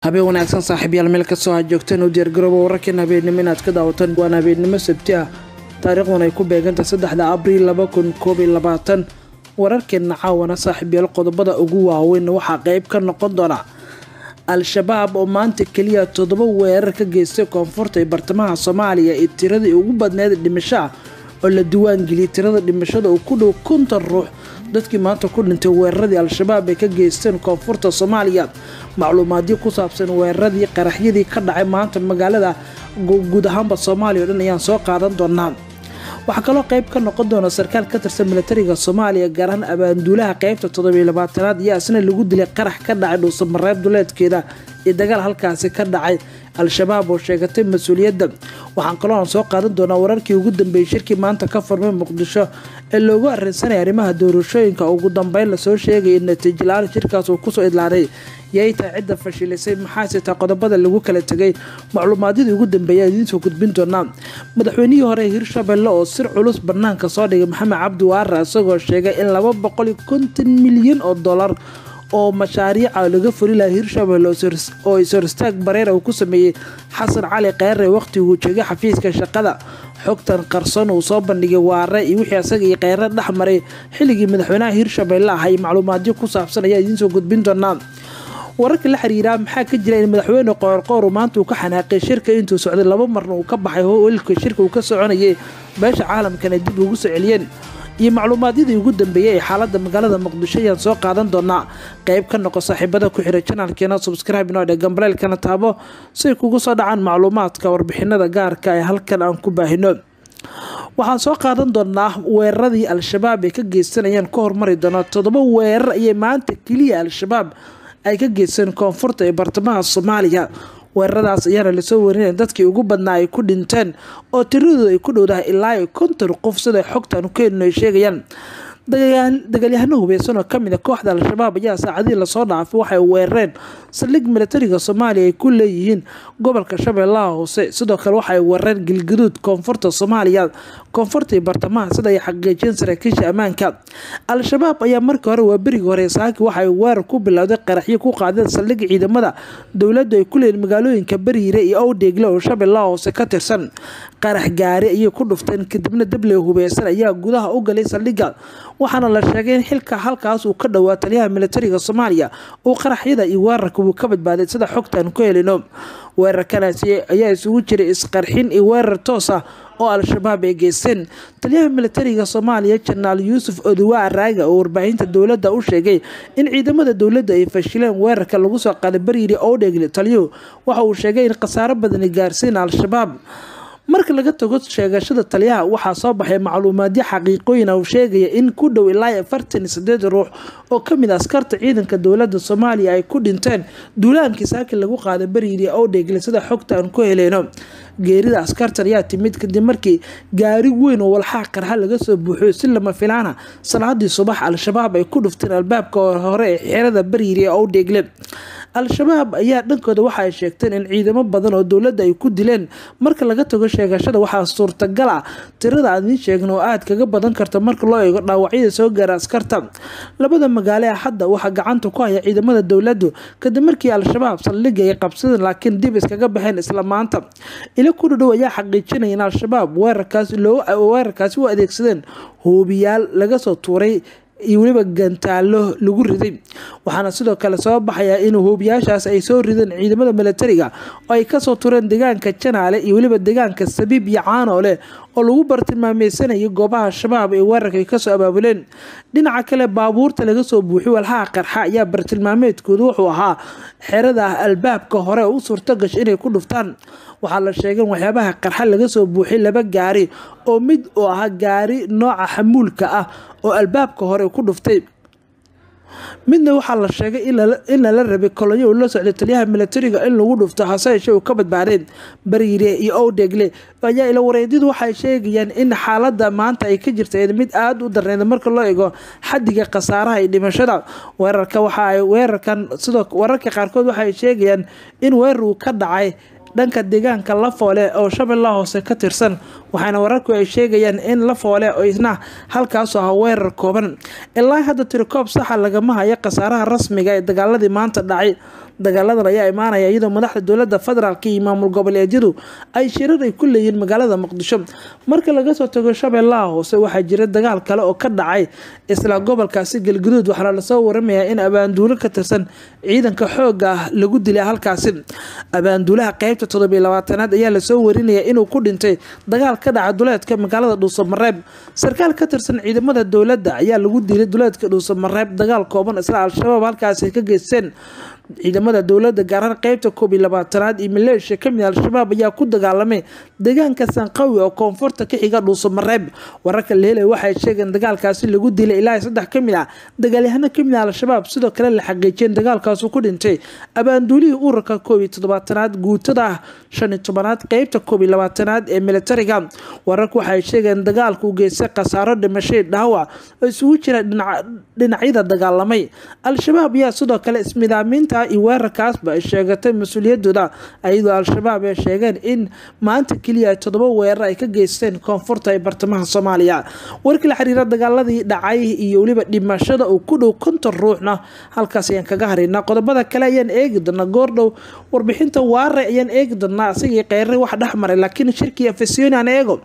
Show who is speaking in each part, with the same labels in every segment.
Speaker 1: habeen wanaagsan saaxiibyaal meel kastoo aad joogteen u diyaargarooba wararkan habeennimo inaad ka daawataan waan habeennimo sabti ah taariikhdan ay ku beeganta saddexda abriil laba kun koob iyo labaatan wararkeenna caawana saaxiibyaal qodobada ugu waaweyn waxaa qeyb ka noqon doona al-shabaab oo maanta keliya toddoba weerar ka geystay koonfurta ee bartamaha soomaaliya ee tiradii ugu badneyd dhimasho ah oo la diwaangeliyay tirada dhimashada uu ku dhow konton ruux dadkii maanta ku dhintay weeraradii al-shabaab ay ka geysteen koonfurta soomaaliya macluumaadyo ku saabsan weeraradii qaraxyadii ka dhacay maanta magaalada guud ahaanba soomaaliya o dhan ayaan soo qaadan doonaa waxaa kaloo qeyb ka noqon doona sarkaal ka tirsan milatariga soomaaliya gaar ahaan abaanduulaha qeybta toddobiyo labaatanaad iyo asna lagu dilay qarax ka dhacay dhuusamareeb duleedkeeda iyo dagaal halkaasi ka dhacay al-shabaab oo sheegatay mas-uuliyadda waxaan kaloo aan soo qaadan doonaa wararkii ugu dambeeyey shirkii maanta ka furmay muqdisho ee loogu arrinsanaya arrimaha doorashooyinka ugu dambeyn lasoo sheegay in natiijo la-aan shirkaas uu kusoo idlaaday yay tahay cidda fashilisay maxaase taa qodobada lagu kala tegay macluumaadyadii ugu dambeeya idiinsoo gudbin doonaa madaxweynihii hore hirshabelle oo sir culus banaanka soo dhigay maxamed cabdi waara isagoo sheegay in laba boqol iyo konton milyan oo dollar oo mashaariica laga furi laha hirshabelle oo is-horistaag bareera uu ku sameeyey xasan cali kheyre waqtiguu joogay xafiiska shaqada xogtan qarson uu soo bandhigay waare iyo wixii asaga iyo kheyre dhex maray xilligii madaxweynaha hirshabelle ah iyo macluumaadyo ku saabsan ayaa idiinsoo gudbin doonaa wararka la xiriiraa maxaa ka jira in madaxweyne qoorqoor maanta uu ka xanaaqay shirka intuu socday laba marna uu ka baxay howlka shirka uu ka soconayay beesha caalamkana dib ugu soo celiyeen iyo macluumaadyadii ugu dambeeyay ee xaalada magaalada muqdisho ayaan soo qaadan doonaa qeyb ka noqo saaxiibada ku xira janaalkeena subscribe inoo dhe gambaleelkana taabo si ay kugu soo dhacaan macluumaadka warbixinada gaarka ee halkan aan ku baahino waxaan soo qaadan doonaa weeraradii al-shabaab ay ka geysanayaan ka hormari doona toddoba weerar ayay maanta keliya al-shabaab ay ka geysteen koonfurta ee bartamaha soomaaliya weeraradaas ayaana lasoo warinaya dadkii ugu badnaa ay ku dhinteen oo tiradooda ay ku dhowdahay ilaa iyo konton qof sida xogtan ku helin ay sheegayaan dagaalyahano hubeysan oo kamid a kooxda al-shabaab ayaa saacadihii lasoo dhaafay waxay weerareen saldhig milatariga soomaaliya ay ku leeyihiin gobolka shabeellaha hoose sidoo kale waxaay weerareen gilgaduud koonfurta soomaaliya koonfurta iyo bartamaha sida ay xaqiijiyeen saraakiisha ammaanka al-shabaab ayaa markii hore waa berigii hore saaki waxay weerar ku bilowday qaraxyo ku qaadeen saldhig ciidamada dowladdu ay ku leeyihin magaalooyinka bariire iyo owdheegle oo shabeellaha hoose ka tirsan qarax gaari ayay ku dhufteen kadibna dabley hubeysan ayaa gudaha u galay saldhigga waxaana la sheegay in xilka halkaas uu ka dhowaa taliyaha milatariga soomaaliya uu qaraxyada iyo weerarka wuu ka badbaaday sida xogtaan ku helino weerarkanaasi ayaa isugu jiray isqarxin iyo weerar toos ah oo al-shabaab ay geysteen taliyaha milatariga soomaaliya janaal yuusuf odowa araaga oo warbaahinta dowladda u sheegay in ciidamada dowladda ay fashileen weerarka lagu soo qaaday bariiri owdhegle taliyuhu waxa uu sheegay in khasaaro badani gaarsiin al-shabaab marka laga tago sheegashada taliyaha waxaa soo baxay macluumaadyo xaqiiqooyin ah uu sheegaya in ku dhow ilaa afartan iyo sideed ruux oo kamid a askarta ciidanka dowladda soomaaliya ay ku dhinteen duulaankii saaki lagu qaaday bariiri owdhegle sida xogta aan ku heleyno geerida askartan ayaa timid kadib markii gaari weyn oo walxaa qarxa laga soo buuxiyo si lama filaana salaadii subax al-shabaab ay ku dhufteen albaabka hore ee xerada bariiri ee owdhegle al-shabaab ayaa dhankooda waxa ay sheegteen in ciidamo badan oo dowladda ay ku dileen marka laga tago sheegashada waxaa suurtagal ah tirada aan idiin sheegna oo aad kaga badan karta marka loo eego dhaawacyada soo gaara askarta labada magaalo ee hadda waxaa gacanta ku haya ciidamada dowladdu kadib markii al-shabaab saldhigga ay qabsadeen laakiin dib iskaga baxeen isla maanta ilo ku dhadhow ayaa xaqiijinaya in al-shabaab weerarkaasi u adeegsadeen hoobiyaal laga soo tuuray iyo weliba gantaalo lagu riday waxaana sidoo kale soo baxayaa in hoobiyaashaas ay soo rideen ciidamada milatariga oo ay kasoo tureen deegaanka janaale iyo weliba deegaanka sabiib iyo caanoole oo lagu bartilmaameysanayay goobaha shabaab ee weerarka ay kasoo abaabuleen dhinaca kale baabuurta laga soo buuxiy walhaha qarxa ayaa bartilmaameedkooda wuxuu ahaa xerada albaabka hore u suurto gashay inay ku dhuftaan waxaa la sheegay in waxyaabaha qarxa laga soo buuxiyay laba gaari oo mid oo ahaa gaari nooca xamuulka ah oo albaabka hore ku dhuftay midna waxaa la sheegay in lala rabay kolonyo uu la socday taliyaha milatariga in lagu dhufto hase yeeshee uu ka badbaadeen bariire iyo owdhegle ayaa ila wareedyadu waxay sheegayaan in xaalada maanta ay ka jirta mid aada u darneyd marka loo eego xadiga khasaaraha iyo dhimashada weerarka waxa ay weerarkan sidoo wararka qaarkood waxay sheegayaan in weerar uu ka dhacay dhanka deegaanka lafoole oo shabeellaha hoose ka tirsan waxaana wararku ay sheegayaan in lafoole oo isna halkaasu aha weerar kooban ilaa hadda tirikoob saxa lagama hayo khasaaraha rasmiga ee dagaaladii maanta dhacay dagaaladan ayaa imaanaya iyadoo madaxda dowlada federaalk iyo maamul goboleedyadu ay shirar ay ku leeyihiin magaalada muqdisho marka laga soo tago shabeellaha hoose waxaa jira dagaal kale oo ka dhacay isla gobolkaasi galguduud waxaana lasoo waramayaa in abaanduulo ka tirsan ciidanka xooga ah lagu dilay halkaasi abaanduulaha qeybta toddobiyo labaatanaad ayaa lasoo warinaya inuu ku dhintay dagaal ka dhaca duleedka magaalada dhuusamareeb sarkaal ka tirsan ciidamada dowladda ayaa lagu dilay duleedka dhuusamareeb dagaal kooban isla al-shabaab halkaasi ka geysteen ciidamada dowlada gaaraan qeybta koob iyo labaatanaad iyo maleeshiya kamid al-shabaab ayaa ku dagaalamay deegaanka sanqawi oo koonfurta ka xiga dhuusamareeb wararka lehelay waxay sheegeen dagaalkaasi lagu dilay ilaa saddex kamid ah dagaalyahano kamid ah al-shabaab sidoo kale la xaqiijiyeen dagaalkaasu ku dhintay abaanduulihii ururka koob iyo toddobaatanaad guutada ah shan iyo tobanaad qeybta koob iyo labaatanaad ee militariga wararku waxay sheegeen dagaalku geystay khasaaro dhimashay dhaawac oo isugu jira dhinacyada dagaalamay al-shabaab ayaa sidoo kale ismidaamiinta iyo weerarkaasba ay sheegatay mas-uuliyadooda iyadoo al-shabaab ay sheegeen in maanta keliya ay toddoba weerar ay ka geysteen koonfurta ee bartamaha soomaaliya warkii la xiriira dagaaladii dhacay iyo weliba dhimashada uu ku dhow konton ruuxna halkaas ayaan kaga haraynaa qodobada kale ayaan eegi doonaa goordhow warbixinta waare ayaan eegi doonaa asigii kheyre wax dhexmaray laakiin shirkii afesiyoni aan eego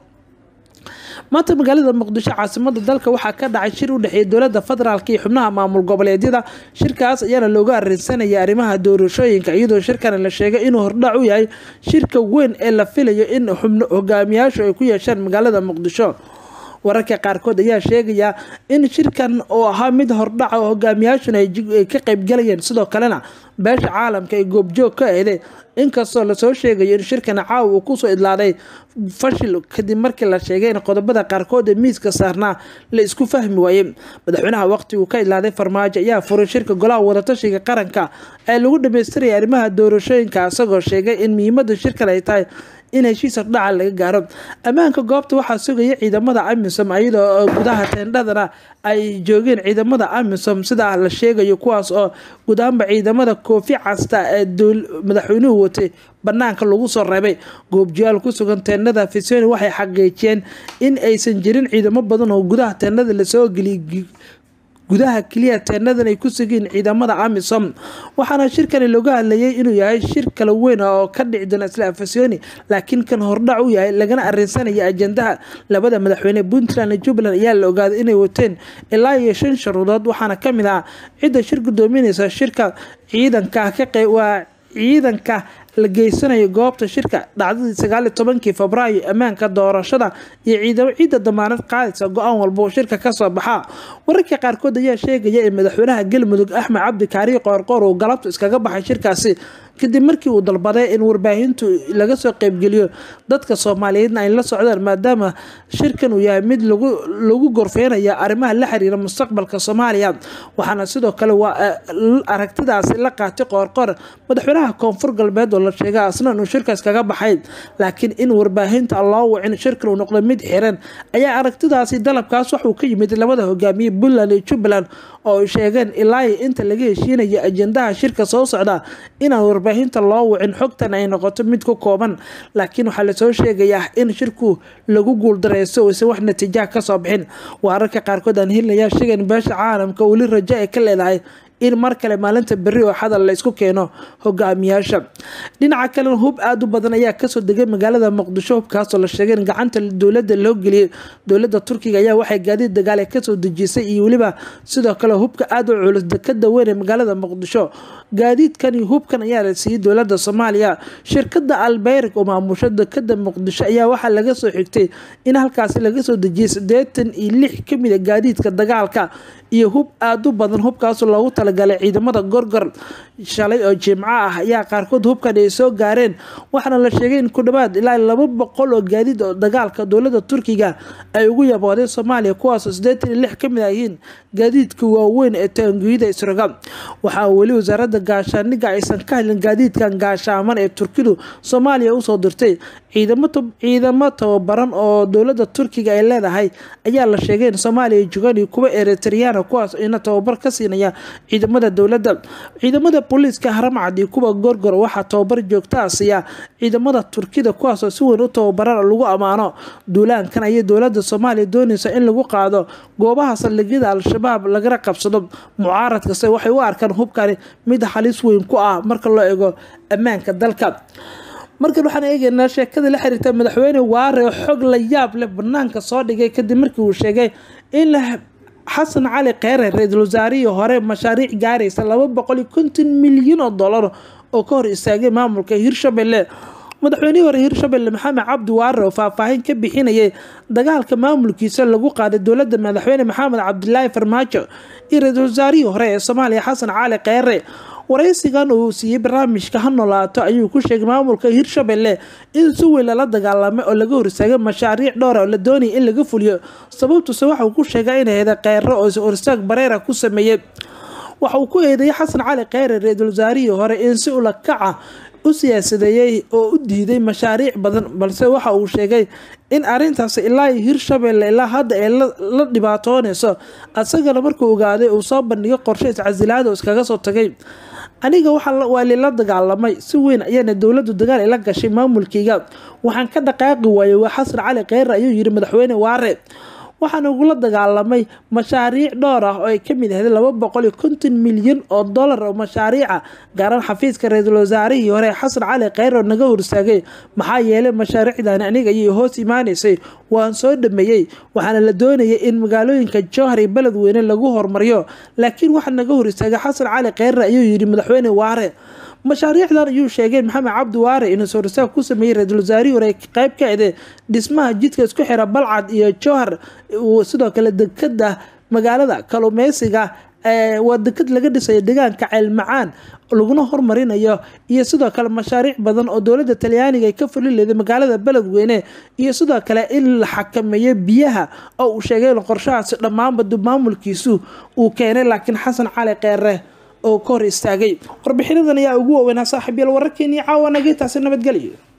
Speaker 1: maanta magaalada muqdisho caasimada dalka waxaa ka dhacay shir u dhexeeya dowlada federaalk iyo xubnaha maamul goboleedyada shirkaas ayaana looga arinsanaya arrimaha doorashooyinka iyadoo shirkan la sheegay inuu hordhac u yahay shirka weyn ee la filayo in hogaamiyaashu ay ku yeeshaan magaalada muqdisho wararka qaarkood ayaa sheegaya in shirkan oo ahaa mid hordhaca oo hogaamiyaashuna ay ka qeybgalayeen sidoo kalena beesha caalamka ay goobjoog ka eeday inkastoo lasoo sheegayo in shirkan caawa uu kusoo idlaaday fashil kadib markii la sheegay in qodobada qaarkood ee miiska saarnaa la isku fahmi waayey madaxweynaha waqtigu ka idlaaday farmaajo ayaa furay shirka golaha wadatashiga qaranka ee lagu dhamaystiraya arrimaha doorashooyinka isagoo sheegay in muhiimada shirkan ay tahay in heshiis hordhaca laga gaaro ammaanka goobta waxaa sugaya ciidamada amisom iyadoo gudaha teendhadana ay joogeen ciidamada amisom sidaa la sheegayo kuwaas oo gudahanba ciidamada koofi casta ee madaxweynuhu watay banaanka lagu soo reebay goobjiyaal ku sugan teendhada fisoni waxay xaqiijiyeen in aysan jirin ciidamo badan oo gudaha teendhada lasoo geliyay gudaha keliya teenadan ay ku sugiin ciidamada amisom waxaana shirkani looga hadlayay inuu yahay shir kala weyn oo ka dhici doona isla afasyooni laakiin kan hordhac u yahay lagana arinsanaya ajandaha labada madaxweyne puntland iyo jubbaland ayaa la ogaaday inay wateen ilaa iyo shan sharuudood waxaana kamid ah cidda shir gudoominaysa shirka ciidanka ka waa ciidanka la geysanayo goobta shirka dhacdadii sagaaliyo tobankii febraayo ammaanka doorashada iyo ciidamo ciidda damaanad qaadaysa go-aan walba oo shirka kasoo baxaa wararka qaarkood ayaa sheegaya in madaxweynaha galmudug axmed cabdi kaariyo qoorqoor uu galabtu iskaga baxay shirkaasi kadib markii uu dalbaday in warbaahintu laga soo qeybgeliyo dadka soomaaliyeedna ay la socdaan maadaama shirkan uu yahay mid lagu gorfeynaya arrimaha la xiriira mustaqbalka soomaaliya waxaana sidoo kale waa aragtidaasi la qaatay qoorqoor madaxweynaha koonfur galbeed oo la sheegay asna inuu shirkaas kaga baxay laakiin in warbaahinta loo wicin shirkan uu noqdo mid xiran ayaa aragtidaasi dalabkaas waxuu ka yimid labada hogaamiye puntland iyo jubbaland oo ay sheegeen ilaa inta laga heshiinaya ajandaha shirka soo socda inaan warbaahinta loo wicin xogtan ay noqoto mid ku kooban laakiin waxaa lasoo sheegayaa in shirku lagu guuldareysto oysan wax natiijaha kasoo bixin waararka qaarkood aan helinayaa sheegan beesha caalamka weli rajo ay ka leedahay in mar kale maalinta berri oo xadal la isku keeno hogaamiyaasha dhinaca kalena hub aada u badan ayaa kasoo degay magaalada muqdisho hubkaasoo la sheegay in gacanta dowladda loo geliyay dowladda turkiga ayaa waxay gaadiid dagaal kasoo dejisay iyo weliba sidoo kale hubka aada u culus dekada weyn ee magaalada muqdisho gaadiidkan iyo hubkan ayaa la siiyey dowladda soomaaliya shirkada albeyrik oo maamusho dekada muqdisho ayaa waxaa laga soo xigtay in halkaasi laga soo dejiyay siddeetan iyo lix kamid a gaadiidka dagaalka iyo hub aada u badan hubkaasoo loogu talagalay ciidamada gorgor shalay oo jimco ah ayaa qaarkood hubkan ay soo gaareen waxaana la sheegay in ku dhawaad ilaa laba boqol oo gaadiid oo dagaalka dowlada turkiga ay ugu yaboodeen soomaaliya kuwaasoo siddeetan iyo lix kamid ah yihiin gaadiidka waaweyn ee taangiyada isroga waxaa weli wasaaradda gaashaaniga aysan ka hadlin gaadiidkan gaashaaman ee turkidu soomaaliya usoo dirtay ciidamo tababaran oo dowlada turkiga ay leedahay ayaa la sheegay in soomaaliya joogaan iyo kuwa eritreyana kuwaas ina tababar ka siinaya ciidamada dowladda ciidamada booliiska haramcad iyo kuwa gorgor waxaa tababar joogtaa siiya ciidamada turkida kuwaasoo si weyn u tababaran lagu ammaano duulaankan ayay dowlada soomaaliya doonaysa in lagu qaado goobaha saldhigyada al-shabaab lagana qabsado mucaaradkase waxay u arkaan hubkani mid halis weyn ku ah marka loo eego ammaanka dalka markan waxaan eegeynaa sheekada la xiriirta madaxweyne waare oo xog la yaab leh banaanka soo dhigay kadib markii uu sheegay in xasan cali kheyre ra-iisul wasaarihii hore mashaariic gaaraysa laba boqol iyo konton milyan oo dollar oo ka hor istaagay maamulka hirshabelle madaxweynihii hore hirshabelle maxamed cabdi waare oo faahfaahin ka bixinayay dagaalka maamulkiisa lagu qaaday dowladda madaxweyne maxamed cabdilaahi farmaajo iyo ra-iisul wasaarihii hore ee soomaaliya xasan cali kheyre waraysigan uu siiyey barnaamijka ha noolaato ayuu ku sheegay maamulka hirshabelle in si weyn lala dagaalamay oo laga horsaagay mashaariic dhowra oo la doonayay in laga fuliyo sababtuse waxa uu ku sheegay inay heda kheyro oo horsaag bareera ku sameeyey waxa uu ku eedeeyay xasan cali kheyre ra-iisul wasaarihii hore in si ula kaca u siyaasadeeyey oo u diiday mashaariic badan balse waxa uu sheegay in arintaas ilaa hirshabelle ilaa hadda ay la dhibaatoonayso asagana markuu ogaaday uu soo bandhigay qorshe iscasilaada oo iskaga soo tagay aniga waa lila dagaalamay si weyn ayaana dowladu dagaal ila gashay maamulkeyga waxaan ka dhaqaaqi waayay waa xasan cali kheyre ayuu yiri madaxweyne waare waxaan ugula dagaalamay mashaariic dhowr ah oo ay kamid ahayd laba boqol iyo konton milyan oo dollar oo mashaariica gaaran xafiiska ra-iisul wasaarihii hore xasan cali kheyre oo naga horsaagay maxaa yeelay mashaariicdan aniga ayay hoos imaaneysay waan soo dhameeyey waxaana la doonayay in magaalooyinka jowhar iyo beledweyne lagu hormariyo laakiin waxaa naga hor istaagay xasan cali kheyre ayuu yidhi madaxweyne waare mashaariicdan ayuu sheegay maxamed cabdi waare inuu soorsaag ku sameeyey ra-iisul wasaarihii hore qayb ka ede dhismaha jidka isku xira balcad iyo jowhar sidoo kale dekada magaalada kalumeysiga waa dekad laga dhisayo deegaanka ceelmacaan laguna hormarinayo iyo sidoo kale mashaariic badan oo dowlada talyaaniga ay ka fuli leeday magaalada beledweyne iyo sidoo kale in la xakameeyo biyaha oo uu sheegay in qorshahaasi dhammaanba dib maamulkiisu uu keenay laakiin xasan cali kheyre oo ka hor istaagay warbixinadan ayaa ugu waaweynaa saaxiib yaal wararkeenii caawa nagay taasi nabadgelyo